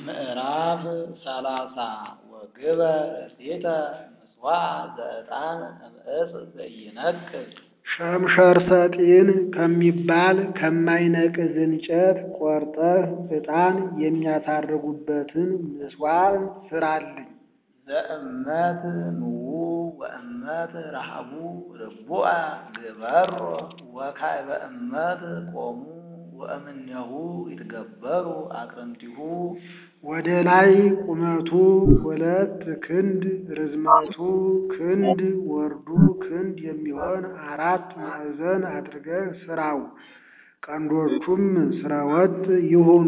ምዕራፍ ሰላሳ ወግበር እሴተ ምጽዋዕ ዘዕጣን እምዕፅ ዘኢይነቅዝ ሸምሸር ሰጢን ከሚባል ከማይነቅዝ እንጨት ቆርጠህ ዕጣን የሚያሳርጉበትን ምጽዋዕ ሥራልኝ። ዘእመት ምዉ ወእመት ረሃቡ ርቡዐ ግበሮ ወካዕበ እመት ቆሙ ወእምኔሁ ይትገበሩ አቅርንቲሁ ወደ ላይ ቁመቱ ሁለት ክንድ ርዝመቱ ክንድ ወርዱ ክንድ የሚሆን አራት ማዕዘን አድርገህ ሥራው። ቀንዶቹም ሥረወጥ ይሁኑ።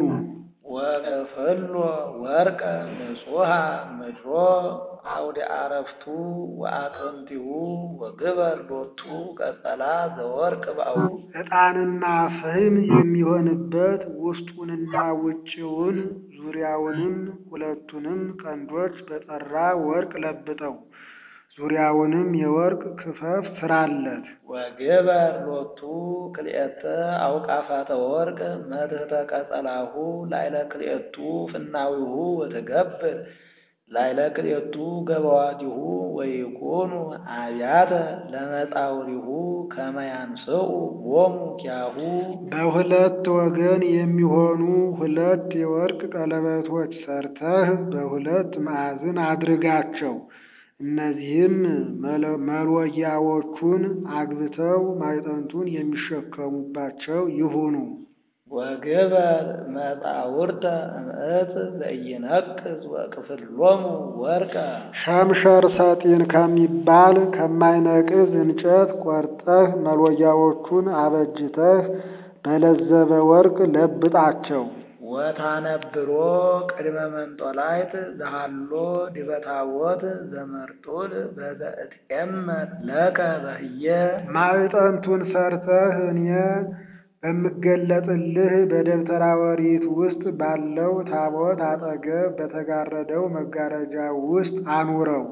ወቅፍሎ ወርቀ ንጹሐ ምድሮ አውደ አረፍቱ ወአቅርንቲሁ ወግበር ሎቱ ቀጸላ ዘወርቅ ባው ዕጣንና ፍህም የሚሆንበት ውስጡንና ውጭውን ዙሪያውንም ሁለቱንም ቀንዶች በጠራ ወርቅ ለብጠው ዙሪያውንም የወርቅ ክፈፍ ሥራለት። ወግበር ሎቱ ክልኤተ አውቃፋተ ወርቅ መትሕተ ቀጸላሁ ላዕለ ክልኤቱ ፍናዊሁ ወትገብር ላዕለ ክልኤቱ ገበዋቲሁ ወይኩኑ አብያተ ለመጻውሪሁ ከመ ያንስኡ ሎሙ ኪያሁ በሁለት ወገን የሚሆኑ ሁለት የወርቅ ቀለበቶች ሰርተህ በሁለት ማዕዘን አድርጋቸው። እነዚህም መሎጊያዎቹን አግብተው ማዕጠንቱን የሚሸከሙባቸው ይሁኑ። ወግበር መጻውርተ እምዕፅ ዘኢይነቅዝ ወቅፍሎሙ ወርቀ ሸምሸር ሰጢን ከሚባል ከማይነቅዝ እንጨት ቆርጠህ መሎጊያዎቹን አበጅተህ በለዘበ ወርቅ ለብጣቸው። ወታነብሮ ቅድመ መንጦላይት ዘሃሎ ዲበ ታቦት ዘመርጡል በዘእትኤመት ለከ በህየ ማዕጠንቱን ሰርተህ እኔ በምገለጥልህ በደብተራ ኦሪት ውስጥ ባለው ታቦት አጠገብ በተጋረደው መጋረጃ ውስጥ አኑረው።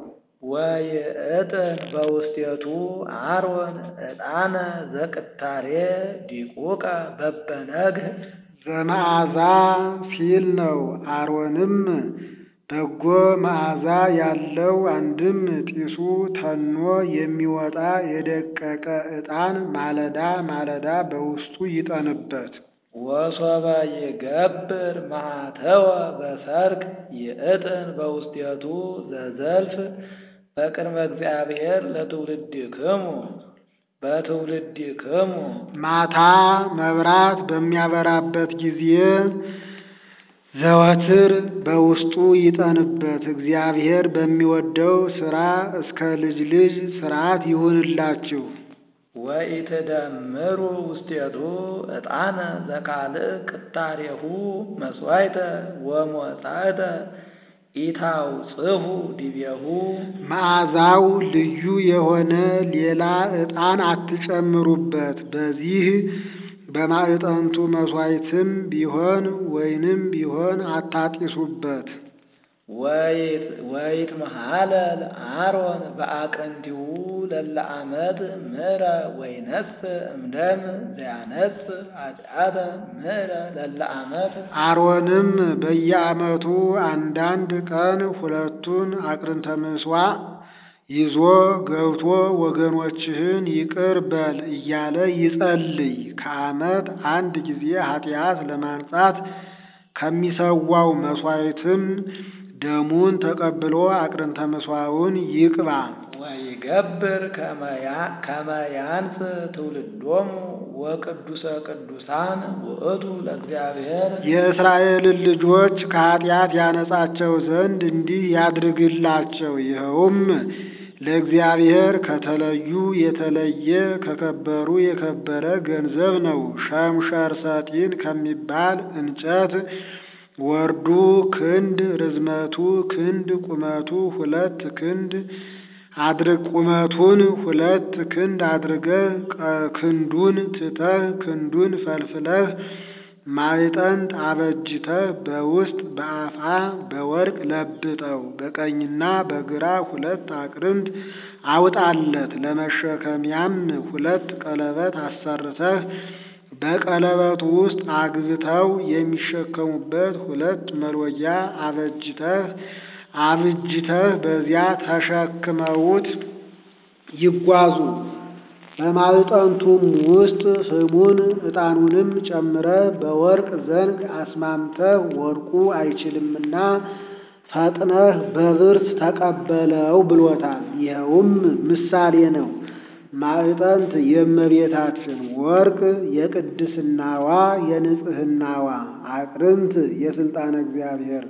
ወይእጥን በውስቴቱ አሮን ዕጣነ ዘቅታሬ ዲቁቀ በበነግህ ዘመዓዛ ሲል ነው። አሮንም በጎ መዓዛ ያለው አንድም ጢሱ ተኖ የሚወጣ የደቀቀ ዕጣን ማለዳ ማለዳ በውስጡ ይጠንበት። ወሶበ ይገብር ማኅተወ በሰርክ ይእጥን በውስቴቱ ዘዘልፍ በቅድመ እግዚአብሔር ለትውልድክሙ በትውልድክሙ ማታ መብራት በሚያበራበት ጊዜ ዘወትር በውስጡ ይጠንበት። እግዚአብሔር በሚወደው ሥራ እስከ ልጅ ልጅ ሥርዓት ይሁንላችሁ። ወኢትደምሩ ውስቴቱ ዕጣነ ዘካልእ ቅታሬሁ መሥዋዕተ ወሞጻእተ ኢታውጽሑ ዲቤሁ መዓዛው ልዩ የሆነ ሌላ ዕጣን አትጨምሩበት። በዚህ በማዕጠንቱ መሥዋዕትም ቢሆን ወይንም ቢሆን አታጢሱበት። ወይት መሃለል አሮን በአቅርንቲሁ ለለ ዓመት ምሕረ ወይነስ እምደም ዘያነስ ኃጢአተ ምሕረ ለለ ዓመት አሮንም በየዓመቱ አንዳንድ ቀን ሁለቱን አቅርንተ ምሥዋዕ ይዞ ገብቶ ወገኖችህን ይቅር በል እያለ ይጸልይ። ከዓመት አንድ ጊዜ ኃጢአት ለማንጻት ከሚሰዋው መሥዋዕትም ደሙን ተቀብሎ አቅርንተ ምሥዋዕውን ይቅባ። ወይገብር ከመ ያንስ ትውልዶሙ ወቅዱሰ ቅዱሳን ውእቱ ለእግዚአብሔር የእስራኤልን ልጆች ከኃጢአት ያነጻቸው ዘንድ እንዲህ ያድርግላቸው። ይኸውም ለእግዚአብሔር ከተለዩ የተለየ ከከበሩ የከበረ ገንዘብ ነው። ሸምሸር ሰጢን ከሚባል እንጨት ወርዱ ክንድ ርዝመቱ ክንድ ቁመቱ ሁለት ክንድ አድርግ ቁመቱን ሁለት ክንድ አድርገህ ክንዱን ትተህ ክንዱን ፈልፍለህ ማዕጠንት አበጅተህ በውስጥ በአፋ በወርቅ ለብጠው። በቀኝና በግራ ሁለት አቅርንት አውጣለት። ለመሸከሚያም ሁለት ቀለበት አሰርተህ በቀለበቱ ውስጥ አግብተው የሚሸከሙበት ሁለት መልወያ አበጅተህ አብጅተህ በዚያ ተሸክመውት ይጓዙ። በማዕጠንቱም ውስጥ ስሙን ዕጣኑንም ጨምረህ በወርቅ ዘንግ አስማምተህ ወርቁ አይችልምና ፈጥነህ በብርት ተቀበለው ብሎታል። ይኸውም ምሳሌ ነው። ማዕጠንት የእመቤታችን ወርቅ የቅድስናዋ የንጽህናዋ አቅርንት የሥልጣነ እግዚአብሔር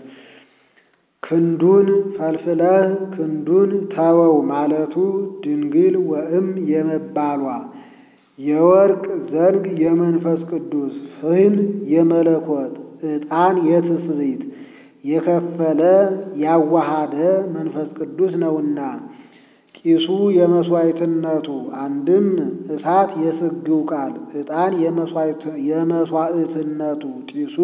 ክንዱን ፈልፍለህ ክንዱን ተወው ማለቱ ድንግል ወእም የመባሏ የወርቅ ዘንግ የመንፈስ ቅዱስ ፍህም የመለኮት ዕጣን የትስብእት የከፈለ ያዋሃደ መንፈስ ቅዱስ ነውና ጢሱ የመሥዋዕትነቱ አንድም እሳት የስግው ቃል ዕጣን የመሥዋዕትነቱ ጢሱ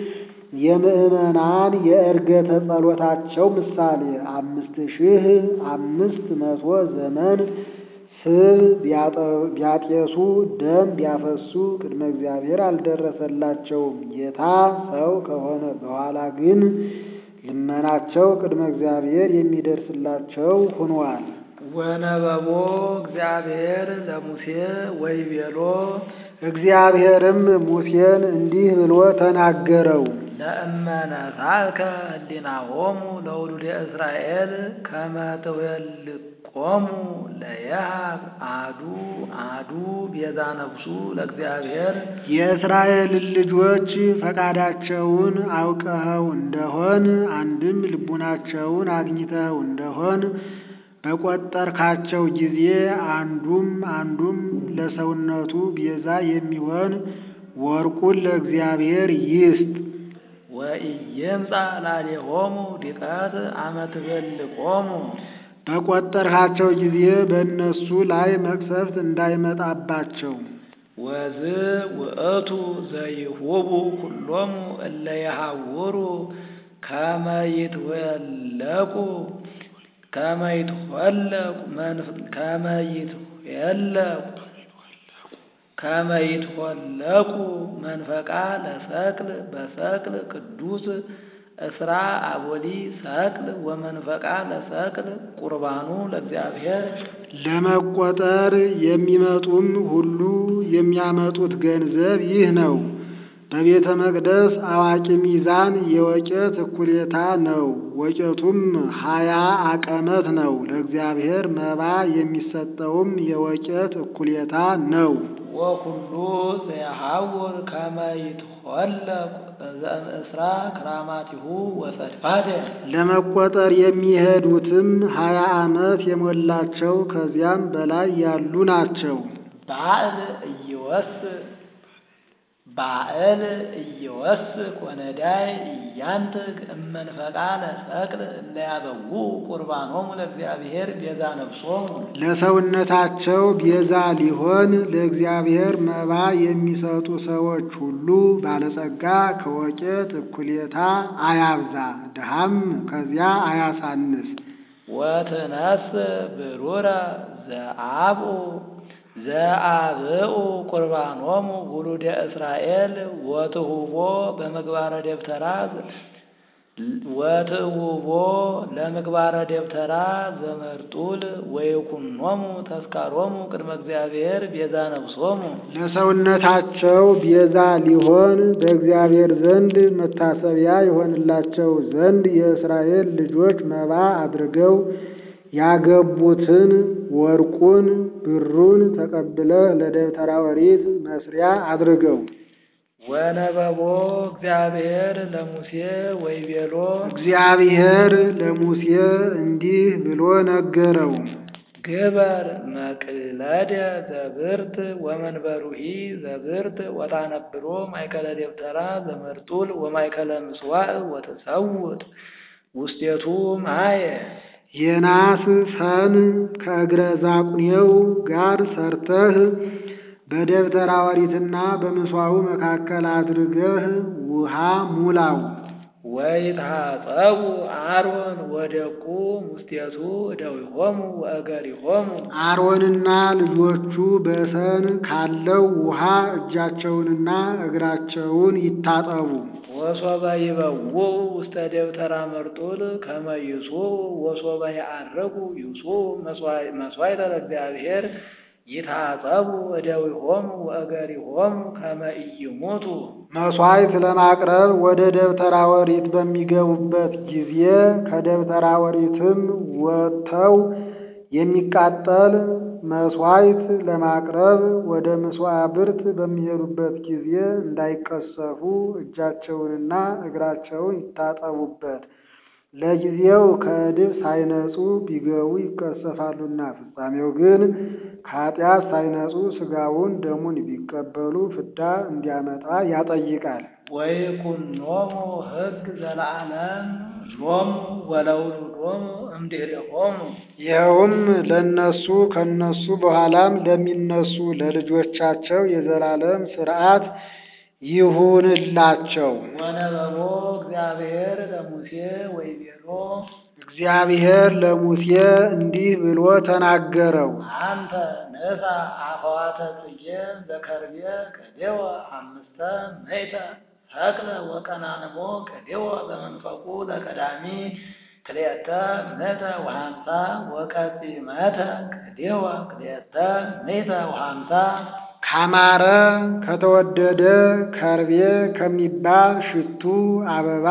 የምዕመናን የዕርገተ ጸሎታቸው ምሳሌ አምስት ሺህ አምስት መቶ ዘመን ስብ ቢያጤሱ ደም ቢያፈሱ ቅድመ እግዚአብሔር አልደረሰላቸውም። ጌታ ሰው ከሆነ በኋላ ግን ልመናቸው ቅድመ እግዚአብሔር የሚደርስላቸው ሆኗል። ወነበቦ እግዚአብሔር ለሙሴ ወይቤሎ እግዚአብሔርም ሙሴን እንዲህ ብሎ ተናገረው። ለእመነሳከ ህሊናሆሙ ለውሉደ እስራኤል ከመ ትቤልቆሙ ለየሃብ አዱ አዱ ቤዛ ነፍሱ ለእግዚአብሔር የእስራኤልን ልጆች ፈቃዳቸውን አውቀኸው እንደሆን አንድም ልቡናቸውን አግኝተኸው እንደሆን በቆጠርካቸው ጊዜ አንዱም አንዱም ለሰውነቱ ቤዛ የሚሆን ወርቁን ለእግዚአብሔር ይስጥ። ወኢይምጻ ላሌሆሙ ዲቀት አመ ትቤልቆሙ በቆጠርካቸው ጊዜ በእነሱ ላይ መቅሰፍት እንዳይመጣባቸው። ወዝ ውእቱ ዘይሁቡ ኩሎሙ እለ የሐውሩ ከመ ይትወለቁ ከመ ይትወለቁ ከመ ይትወለቁ ከመ ይትወለቁ መንፈቃ ለሰቅል በሰቅል ቅዱስ እስራ አቦሊ ሰቅል ወመንፈቃ ለሰቅል ቁርባኑ ለእግዚአብሔር ለመቆጠር የሚመጡም ሁሉ የሚያመጡት ገንዘብ ይህ ነው። በቤተ መቅደስ አዋቂ ሚዛን የወቄት እኩሌታ ነው። ወቄቱም ሀያ አቀመት ነው። ለእግዚአብሔር መባ የሚሰጠውም የወቄት እኩሌታ ነው። ወኩሉ ዘየሐውር ከመ ይትወለቁ ዘእምእስራ ክራማቲሁ ወሰድፋደ ለመቆጠር የሚሄዱትም ሀያ ዓመት የሞላቸው ከዚያም በላይ ያሉ ናቸው። ባዕል እይወስ ባዕል እየወስክ ወነዳይ እያንትግ እመንፈቃ ለሰቅል እለያበው ቁርባኖሙ ለእግዚአብሔር ቤዛ ነፍሶሙ ለሰውነታቸው ቤዛ ሊሆን ለእግዚአብሔር መባ የሚሰጡ ሰዎች ሁሉ ባለጸጋ ከወቄት እኩሌታ አያብዛ፣ ድሃም ከዚያ አያሳንስ። ወትነስ ብሩረ ዘአብኡ ዘአብኡ ቁርባኖሙ ውሉደ እስራኤል ወትሁቦ በምግባረ ደብተራ ወትሁቦ ለምግባረ ደብተራ ዘመርጡል ወይኩኖሙ ተስካሮሙ ቅድመ እግዚአብሔር ቤዛ ነፍሶሙ ለሰውነታቸው ቤዛ ሊሆን በእግዚአብሔር ዘንድ መታሰቢያ የሆንላቸው ዘንድ የእስራኤል ልጆች መባ አድርገው ያገቡትን ወርቁን ብሩን ተቀብለህ ለደብተራ ኦሪት መስሪያ አድርገው። ወነበቦ እግዚአብሔር ለሙሴ ወይቤሎ እግዚአብሔር ለሙሴ እንዲህ ብሎ ነገረው። ግበር መቅለደ ዘብርት ወመንበሩሂ ዘብርት ወታነብሮ ማእከለ ደብተራ ዘመርጡል ወማእከለ ምስዋዕ ወተሰውጥ ውስቴቱ ማየ የናስ ሰን ከእግረ ዛቁኔው ጋር ሰርተህ በደብተራ ኦሪትና በምስዋዑ መካከል አድርገህ ውሃ ሙላው። ወይትሐጸቡ አሮን ወደቁ ሙስቴቱ እደዊሆሙ ወእገሪሆሙ አሮንና ልጆቹ በሰን ካለው ውሃ እጃቸውንና እግራቸውን ይታጠቡ። ወሶበ ይበውኡ ውስተ ደብተራ መርጡል ከመ ይሱኡ ወሶበ ይዐርጉ ይሱኡ መሥዋዕተ ለእግዚአብሔር ይትሐጸቡ እደዊሆሙ ወእገሪሆሙ ከመ ኢይሙቱ መሥዋዕት ለማቅረብ ወደ ደብተራ ኦሪት በሚገቡበት ጊዜ ከደብተራ ኦሪትም ወጥተው የሚቃጠል መሥዋዕት ለማቅረብ ወደ ምጽዋ ብርት በሚሄዱበት ጊዜ እንዳይቀሰፉ እጃቸውንና እግራቸውን ይታጠቡበት። ለጊዜው ከዕድፍ ሳይነጹ ቢገቡ ይቀሰፋሉና፣ ፍጻሜው ግን ከኃጢአት ሳይነጹ ሥጋውን ደሙን ቢቀበሉ ፍዳ እንዲያመጣ ያጠይቃል። ወይኩኖሙ ሕግ ዘለዓለም ሎሙ ወለውሉዶሙ እምድኅሬሆሙ ይኸውም ለእነሱ ከእነሱ በኋላም ለሚነሱ ለልጆቻቸው የዘላለም ሥርዓት ይሁንላቸው። ወነበቦ እግዚአብሔር ለሙሴ ወይቤሎ እግዚአብሔር ለሙሴ እንዲህ ብሎ ተናገረው። አንተ ንሳ አፈዋተ ጽጌ ዘከርቤ ቀዴወ አምስተ ምእተ ሰቅለ ወቀናንሞ ቀዴወ በመንፈቁ ለቀዳሚ ክልኤተ ምእተ ወሃምሳ ወቀጺመተ ቀዴወ ክልኤተ ምእተ ወሃምሳ ካማረ ከተወደደ ከርቤ ከሚባል ሽቱ አበባ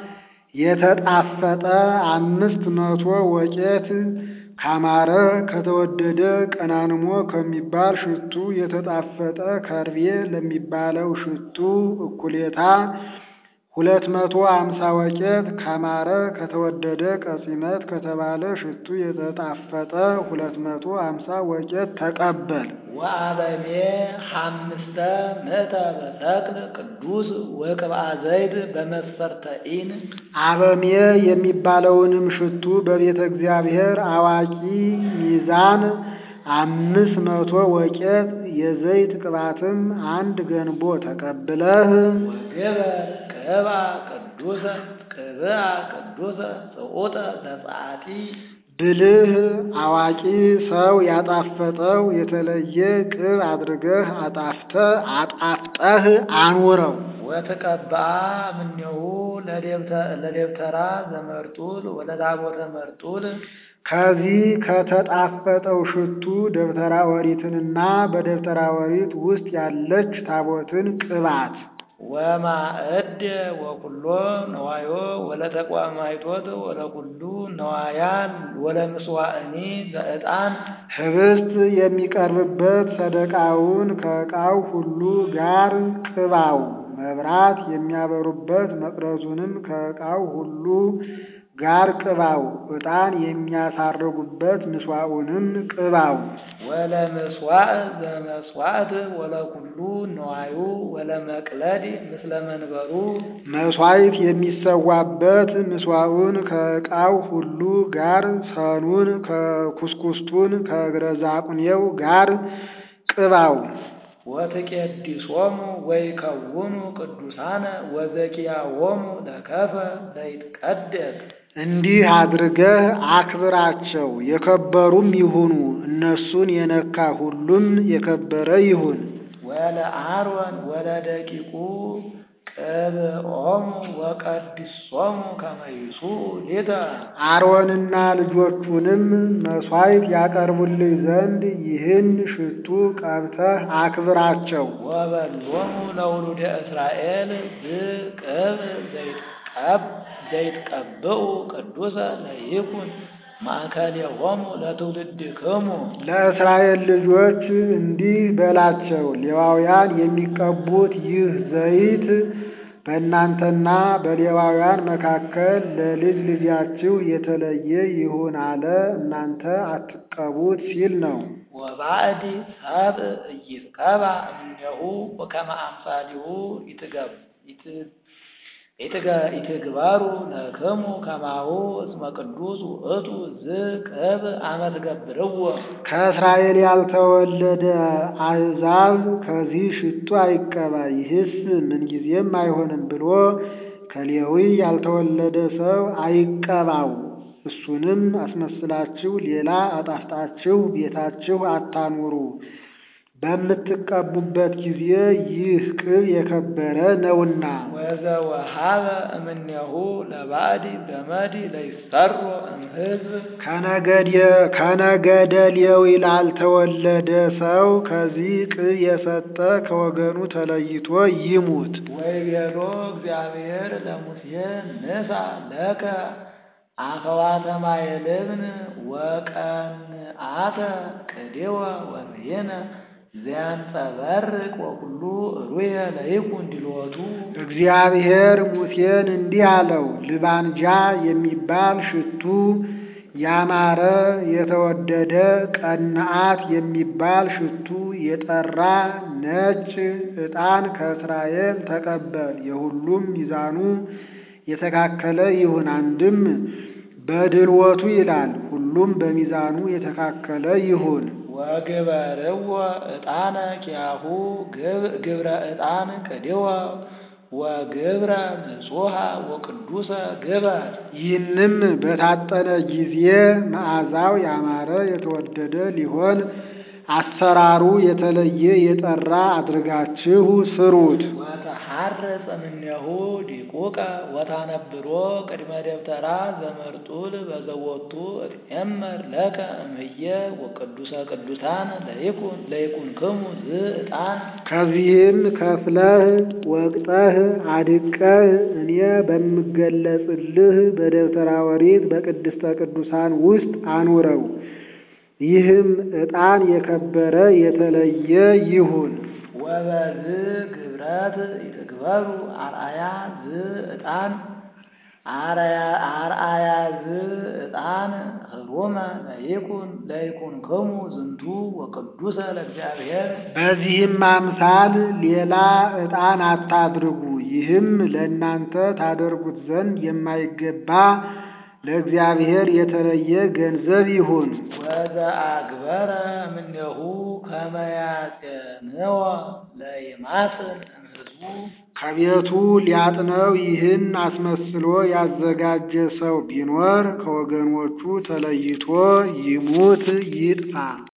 የተጣፈጠ አምስት መቶ ወቄት ካማረ ከተወደደ ቀናንሞ ከሚባል ሽቱ የተጣፈጠ ከርቤ ለሚባለው ሽቱ እኩሌታ ሁለት መቶ አምሳ ወቄት ካማረ ከተወደደ ቀጺመት ከተባለ ሽቱ የተጣፈጠ ሁለት መቶ አምሳ ወቄት ተቀበል። ወአበሜ ሐምስተ ምእተ በሰቅል ቅዱስ ወቅብአ ዘይት በመስፈርተ ኢን አበሜ የሚባለውንም ሽቱ በቤተ እግዚአብሔር አዋቂ ሚዛን አምስት መቶ ወቄት የዘይት ቅባትም አንድ ገንቦ ተቀብለህ ወግበር ቅብአ ቅዱሰ ቅብአ ቅዱሰ ጽዑጠ ዘጸአቲ ብልህ አዋቂ ሰው ያጣፈጠው የተለየ ቅብ አድርገህ አጣፍተ አጣፍጠህ አኑረው። ወትቀብአ እምኔሁ ለደብተራ ዘመርጡል ወለታቦተ መርጡል ከዚህ ከተጣፈጠው ሽቱ ደብተራ ኦሪትንና በደብተራ ኦሪት ውስጥ ያለች ታቦትን ቅባት ወማእድ ወኩሎ ነዋዮ ወለተቋማይቶት ወለኩሉ ነዋያን ወለምስዋእኒ ዘዕጣን ህብስት የሚቀርብበት ሰደቃውን ከዕቃው ሁሉ ጋር ቅባው። መብራት የሚያበሩበት መቅረዙንም ከዕቃው ሁሉ ጋር ቅባው። ዕጣን የሚያሳርጉበት ምስዋዑንም ቅባው። ወለምስዋዕ ዘመስዋዕት ወለኩሉ ነዋዩ ወለመቅለድ ምስለ መንበሩ መሥዋዕት የሚሰዋበት ምስዋዑን ከዕቃው ሁሉ ጋር ሰኑን ከኩስኩስቱን ከእግረ ዛቁኔው ጋር ቅባው። ወትቄዲሶሙ ወይከውኑ ቅዱሳነ ወዘኪያዎሙ ለከፈ ዘይትቀደስ እንዲህ አድርገህ አክብራቸው፣ የከበሩም ይሁኑ። እነሱን የነካ ሁሉም የከበረ ይሁን። ወለአሮን ወለደቂቁ ቅብኦሙ ወቀድሶሙ ከመ ይሱኡ ሊተ አሮንና ልጆቹንም መሥዋዕት ያቀርቡልህ ዘንድ ይህን ሽቱ ቀብተህ አክብራቸው። ወበሎሙ ለውሉደ እስራኤል ብቅብ ዘይትቀብ ዘይትቀብኡ ቅዱሰ ለይኩን ማእከሌሆሙ ለትውልድክሙ ለእስራኤል ልጆች እንዲህ በላቸው፣ ሌዋውያን የሚቀቡት ይህ ዘይት በእናንተና በሌዋውያን መካከል ለልጅ ልጃችሁ የተለየ ይሁን አለ። እናንተ አትቀቡት ሲል ነው። ወባዕድ ሰብእ ኢይትቀባ እምኔሁ ወከመ አምሳሊሁ ይትገብ ኢትግባሩ ለክሙ ከማሁ እስመ ቅዱስ ውእቱ ዝቅብ አመ ትገብርዎ ከእስራኤል ያልተወለደ አሕዛብ ከዚህ ሽቱ አይቀባ፣ ይህስ ምንጊዜም አይሆንም ብሎ ከሌዊ ያልተወለደ ሰው አይቀባው። እሱንም አስመስላችሁ ሌላ አጣፍጣችሁ ቤታችሁ አታኑሩ። በምትቀቡበት ጊዜ ይህ ቅብ የከበረ ነውና። ወዘወሃበ እምኔሁ ለባዕድ ገመድ ለይሰሮ እምሕዝብ ከነገደ ሌዊ ላልተወለደ ሰው ከዚህ ቅብ የሰጠ ከወገኑ ተለይቶ ይሙት። ወይቤሎ እግዚአብሔር ለሙሴ ንሳ ለከ አፈዋተ ማየ ልብን ወቀንአተ ቅዴወ ወርየነ ዘያንጸበርቅ ወኩሉ ሩየ ለይኩን ድልወቱ እግዚአብሔር ሙሴን እንዲህ አለው፣ ልባንጃ የሚባል ሽቱ ያማረ የተወደደ ቀንአት የሚባል ሽቱ የጠራ ነጭ ዕጣን ከእስራኤል ተቀበል። የሁሉም ሚዛኑ የተካከለ ይሁን። አንድም በድልወቱ ይላል፣ ሁሉም በሚዛኑ የተካከለ ይሁን። ወግበርዎ ዕጣነ ኪያሁ ግብረ ዕጣን ቅድወ ወግብረ ንጹሐ ወቅዱሰ ግበር ይህንም በታጠነ ጊዜ መዓዛው ያማረ የተወደደ ሊሆን አሰራሩ የተለየ የጠራ አድርጋችሁ ስሩት። ወተሐርጽ እምኔሁ ዲቁቀ ወታነብሮ ቅድመ ደብተራ ዘመርጡል በዘወቱ እትኤመር ለከ እምህየ ወቅዱሰ ቅዱሳን ለይኩን ለይኩንክሙ ዝዕጣን ከዚህም ከፍለህ ወቅጠህ አድቀህ እኔ በምገለጽልህ በደብተራ ኦሪት በቅድስተ ቅዱሳን ውስጥ አኑረው። ይህም ዕጣን የከበረ የተለየ ይሁን። ወበዝ ግብረት ይትግበሩ አርአያ ዝዕጣን አርአያ ዝዕጣን ህሩመ ለይኩን ለይኩንክሙ ዝንቱ ወቅዱሰ ለእግዚአብሔር በዚህም አምሳል ሌላ ዕጣን አታድርጉ። ይህም ለእናንተ ታደርጉት ዘንድ የማይገባ ለእግዚአብሔር የተለየ ገንዘብ ይሁን። ወዘአግበረ እምኔሁ ከመ ያጼንዎ ለይማስን እምሕዝቡ ከቤቱ ሊያጥነው ይህን አስመስሎ ያዘጋጀ ሰው ቢኖር ከወገኖቹ ተለይቶ ይሙት ይጥፋ።